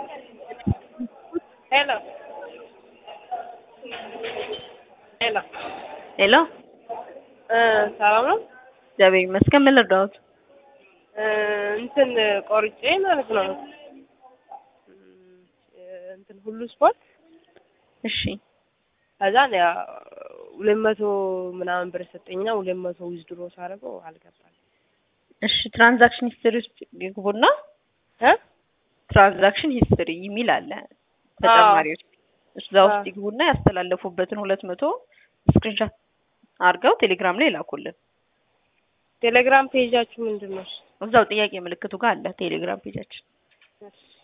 ሄሎ ሄሎ ሄሎ እ ሰላም ነው? እግዚአብሔር ይመስገን። ምን ልርዳዎት? እ እንትን ቆርጬ ማለት ነው እ እንትን ሁሉ ስፖርት እሺ ከዛ ያ ሁለት መቶ ምናምን ብር ሰጠኝና ሁለት መቶ ዊዝድሮ ሳደርገው አልገባም። እሺ ትራንዛክሽን ሂስትሪ ውስጥ ይግቡና እ ትራንዛክሽን ሂስትሪ የሚል አለ ተጨማሪዎች እዛ ውስጥ አዎ። ይግቡና ያስተላለፉበትን ሁለት መቶ ስክሪንሾት አድርገው ቴሌግራም ላይ ላኩልን። ቴሌግራም ፔጃችሁ ምንድን ነው? እዛው ጥያቄ ምልክቱ ጋር አለ ቴሌግራም ፔጃችን። እሺ